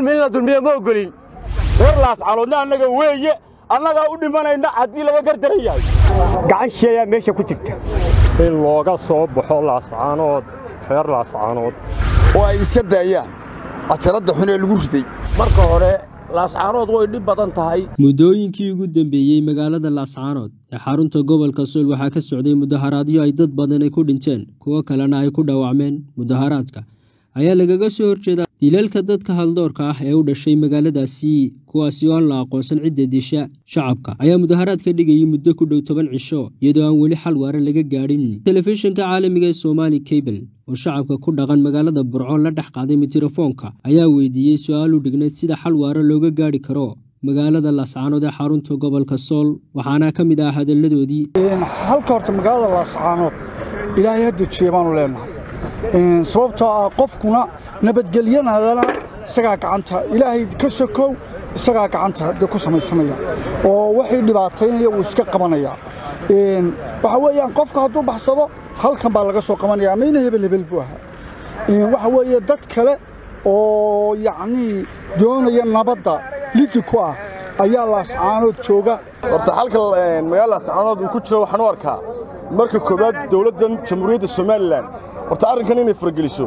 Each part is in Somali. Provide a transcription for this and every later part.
dulmi in la dulmiyo ma ogolin reer laascanoodna annaga weeye annagaa u dhimanayna haddii laga gardaran yahay gacan shisheeyaa meesha ku jirta in looga soo baxo laascaanood reer laascaanood oo ay iska daayaan cajaladda xun ee lagu riday marka hore laascaanood way dhib badan tahay muddooyinkii ugu dambeeyey magaalada laascaanood ee xarunta gobolka sool waxaa ka socday mudaharaadyo ay dad badan ay ku dhinteen kuwo kalena ay ku dhaawacmeen mudaharaadka ayaa lagaga soo horjeedaa dilalka dadka haldoorka ah ee u dhashay magaaladaasi kuwaasi oo aan la aqoonsan cidda disha shacabka ayaa mudaharaad ka dhigayay muddo ku dhow toban cisho iyadoo aan weli xal waare laga gaadhin telefishinka caalamiga ee somaali kabel oo shacabka ku dhaqan magaalada burco la dhex qaaday mitirafoonka ayaa weydiiyey su-aal u dhignayd sida xal waare looga gaadhi karo magaalada laascaanood ee xarunta gobolka sool waxaana ka mid ah hadalladoodii halka horta magaalada laascaanood ilaahay ha dejiye baanu leenahay sababtoo ah qofkuna nabadgelyanadana isagaa gacanta ilaahay ka sokow isagaa gacanta de ku samaysanaya oo waxay dhibaataynaya wuu iska qabanaya waxa weeyaan qofka hadduu baxsado halkan baa laga soo qabanaya mayna hebel hebel buu ahaa waxa weeye dad kale oo yacnii doonaya nabadda lidi ku ah ayaa laascaanood jooga horta halka magaalada laascaanood uu ku jiro waxaan u arkaa marka koowaad dowladdan jamhuuriyadda somalilan horta arrinkan inay farageliso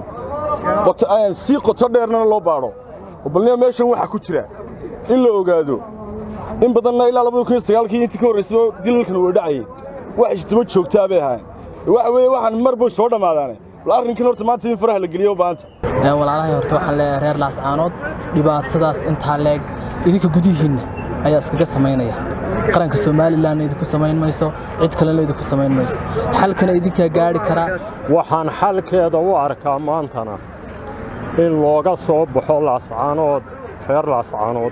si qoto dheerna loo baadho balnima meeshan waxaa ku jira in la ogaado in badanna ilaa labadii intii ka horraysaba dilalkan way dhacayay wax ijtimo joogtaa bay ahaayeen waxa weeye waxaan mar bay soo dhammaadaane bal arrinkan horta maanta in faraha la geliyo baanta walaalahay horta waxaan leeyahay reer laascaanood dhibaatadaas intaa leeg idinka gudihiinna ayaa iskaga samaynaya qaranka somalilanna idinku samayn mayso cid kalena idinku samayn mayso xalkana idinkaa gaadhi karaa waxaan xalkeeda u arkaa maantana in looga soo baxo laascaanood reer laascaanood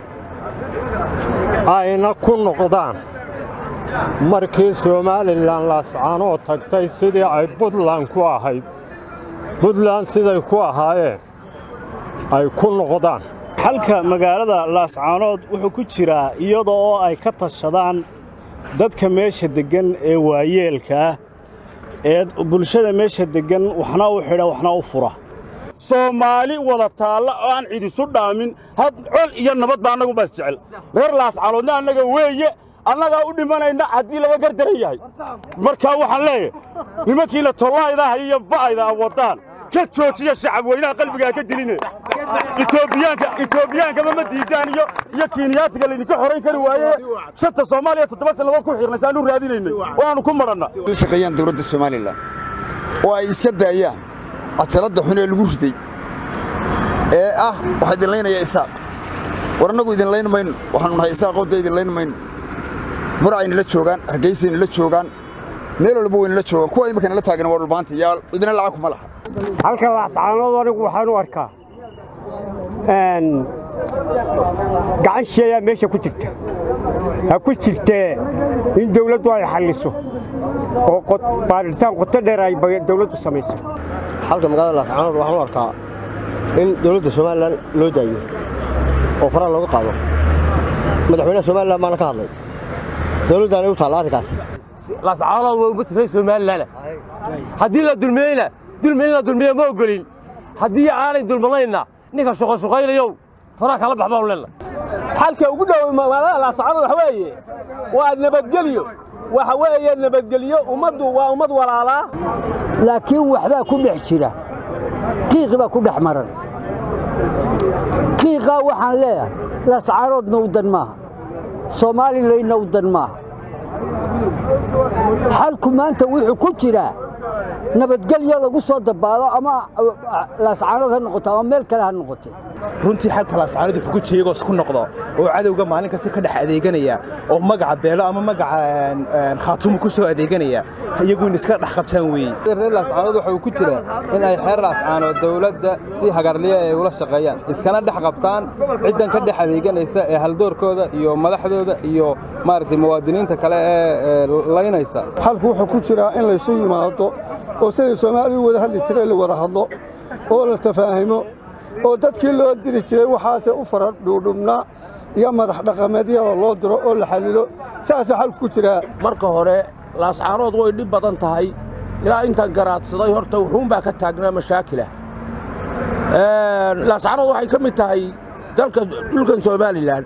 ayna ku noqdaan markii somalilan laascaanood tagtay sidii ay buntland ku ahayd buntland siday ku ahaayeen ay ku noqdaan xalka magaalada laascaanood wuxuu ku jiraa iyada oo ay ka tashadaan dadka meesha deggan ee waayeelka ah ee bulshada meesha deggan waxna u xidha waxna u fura soomaali wada taalla oo aan cidisu dhaamin had col iyo nabad baa annagu baas jecel reer laascaanoodna annaga weeye annagaa u dhimanayna haddii laga gardaran yahay markaa waxaan leeyahay nimankiina tollaydaah iyo ba'ayda a waddaan ka joojiya shacab weynaha qalbigaa ka diline itoobiyaankamama ma diidaan iyo iyo kiiniyaatiga laydinka xorayn kari waaye shanta soomaaliya toddoba sannadood ku xirnaysa aanu raadinaynay waanu ku madhanna u shaqeeyaan dowladda somalilan oo ay iska daayaan cajaladda xun ee lagu riday ee ah waxaa idin laynaya isaaq war annagu idin layn mayno waxaanu nahay isaaqooda idin layn mayno muracayna la joogaan hargaysayna la joogaan meel walba wayna la joogaan kuwa imakana la taagana waa dhulbaanta yaa idina lacag kuma laha halka laascaanood anigu waxaan u arkaa gacan shisheeyaa meesha ku jirta ha ku jirtee in dawladdu ay xalliso oo baadhitaan qoto dheer ay dawladdu samayso xalka magaalada laascaanood waxaan u arkaa in dawladda somalilan loo daayo oo faraha looga qaado madaxweynaha somalilan baana ka hadlay dawladdaanay u taalla arrinkaas laascaanood waa ummad reer somalilan haddii la dulmiyeyna dulmi in la dulmiyo ma ogolin haddii aanay dulmanayna ninka shuqashuqaynayow faraha kala bax baanu leenna xalka ugu dhow magaalada laascaanood waxa weeye waa nabadgelyo waxa weeye nabadgelyo ummaddu waa ummad walaalaa laakiin waxbaa ku dhex jira qiiqi baa ku dhex maran qiiqaa waxaan leeyahay laascaanoodna u dan maaha soomaalileyna u dan maaha xalku maanta wuxuu ku jiraa nabadgelyo lagu soo dabaalo ama laascaanood ha noqoto ama meel kale ha noqoto runtii xalka laascaanood wuxuu ku jeegoos ku noqdo oo cadowga maalin kasta ka dhex adeeganaya oo magaca beelo ama magaca khaatumu ku soo adeeganaya iyagu in iska dhex qabtaan weeye reer laascaanood waxa uu ku jira in ay xeer laascaanood dowladda si hagarliya ay ula shaqeeyaan iskana dhex qabtaan ciddan ka dhex adeeganaysa ee haldoorkooda iyo madaxdooda iyo maaragtay muwaadiniinta kale ee laynaysa xalku wuxuu ku jiraa in laysu yimaado oo sidai soomaalidu wada hadli jiray la wada hadlo oo la tafaahimo oo dadkii loo diri jiray waxaase u fara dhuudhubnaa iyo madax dhaqameedyada loo diro oo la xallilo saasaa xalku ku jiraa marka hore laascaanood way dhib badan tahay ilaa intaan garaadsaday horta wuxuunbaa ka taagnaa mashaakilah laascaanood waxay ka mid tahay dalka dhulkan somalilan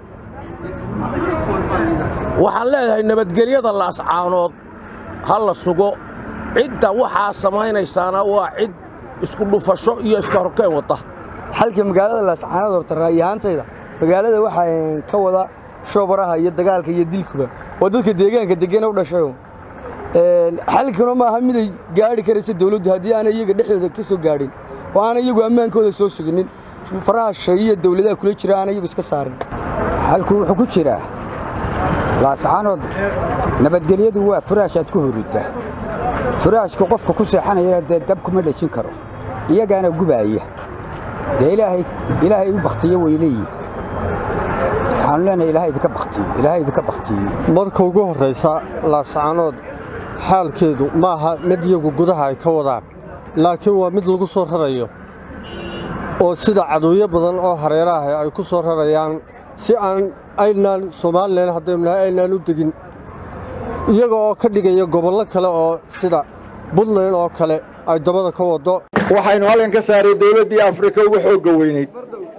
waxaan leedahay nabadgelyada laascaanood ha la sugo cidda waxaa samaynaysaana waa cid isku dhufasho iyo iska horkeen wata xalka magaalada laascaanood horta ra'yi ahaantayda magaalada waxaa ka wada shoobaraha iyo dagaalka iyo dilkuba waa dadka deegaanka degena u dhashayo xalkuna maaha miday gaadhi karaysa dawladdu haddii aanay iyaga dhexdooda ka soo gaadhin oo aanay iyagu ammaankooda soo suginin faraha shay iyo dawladaha kula jira aanay iyagu iska saarin xalku wuxuu ku jiraa laascaanood nabadgelyadu waa furaashaad ku hurudda furaashku qofka ku seexanaya dee dab kuma dhejin karo iyagaana gubaaya dee ilaahay ilaahay u bakhtiyo way leeyihin waxaanu leenahay ilaahay idinka bakhtiyo ilaahay idinka bakhtiyo marka ugu horraysa laascaanood xaalkeedu ma aha mid iyagu gudaha ay ka wadaan laakiin waa mid lagu soo rarayo oo sida cadowyo badan oo hareeraha ay ku soo rarayaan si aan aynaan somalilan haddaynu nahay aynaan u degin iyaga oo ka dhigaya gobollo kale oo sida buntland oo kale ay dabada ka waddo waxaynu halkan ka saaray dawladdii afrika ugu xoogga weynayd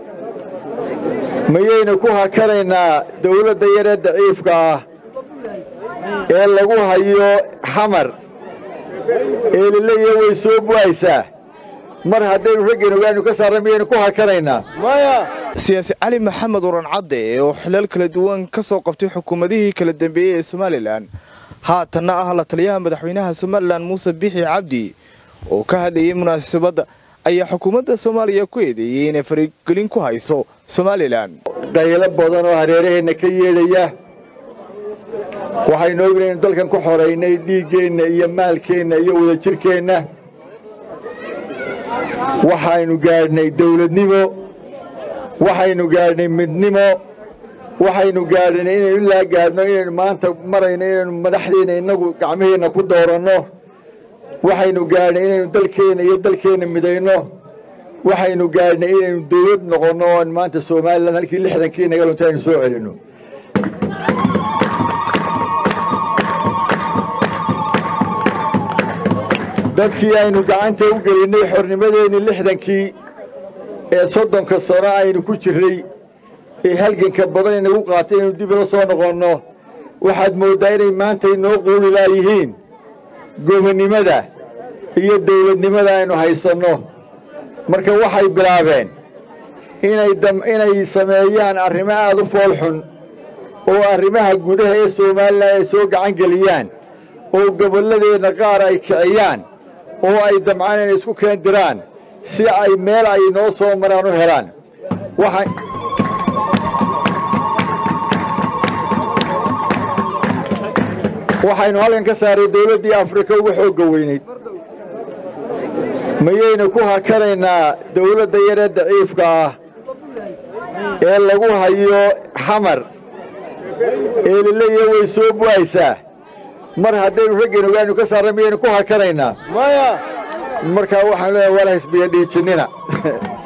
mayaynu ku hakanaynaa dawladda yaree daciifka ah ee lagu hayo xamar ee laleeyaha way soo bu'aysaa mar haddaynu raggan ogaanu ka saarra miyaynu ku hakanaynaa siyaasi cali maxamed uran cadde oo xilal kala duwan ka soo qabtay xukuumadihii kala dambeeyey ee somalilan haatanna ah la taliyaha madaxweynaha somalilan muuse bixi cabdi oo ka hadlayay munaasabadda ayaa xukuumadda soomaaliya ku eedeeyey inay farigelin ku hayso somalilan qaylo badan oo hareeraheenna ka yeedhaya waxaynu ognahay inu dalkan ku xoraynay dhiiggeenna iyo maalkeenna iyo wadajirkeenna waxaynu gaadhnay dawladnimo waxaynu gaadhnay midnimo waxaynu gaadhnay inaynu ilaa gaadhno inaynu maanta marayno inaynu madaxdeenna innagu gacmaheenna ku dooranno waxaynu gaadhnay inaynu dalkeenna iyo dalkeenna midayno waxaynu gaadhnay inaynu dawlad noqonno oon maanta somalilan halkii lixdankii naga lunta aynu soo celinno dadkii aynu gacanta u gelinnay xornimadeennii lixdankii ee soddonka sano aynu ku jirray ee halganka badan inagu qaatay inaynu dib ila soo noqonno waxaad mooddaa inay maanta inoo quudi laayihiin gobonnimada iyo dawladnimada aynu haysanno marka waxay bilaabeen inay sameeyaan arrimo aad u foolxun oo arrimaha gudaha ee somalilan ay soo gacan geliyaan oo gobolladeenna qaar ay kiciyaan oo ay damcaan inay isku keen diraan si ay meel ay noo soo maraan u helaan waxaynu halkan ka saaray dawladdii afrika ugu xoogga weynayd mayaynu ku hakanaynaa dawladda yaree daciifka ah ee lagu hayo xamar ee laleeyaha way soo bu'aysaa mar haddaynu raggan ogaanu ka saarra miyaynu ku hakanaynaa markaa waxaan leeyahay wala hisbiya dhiijinnina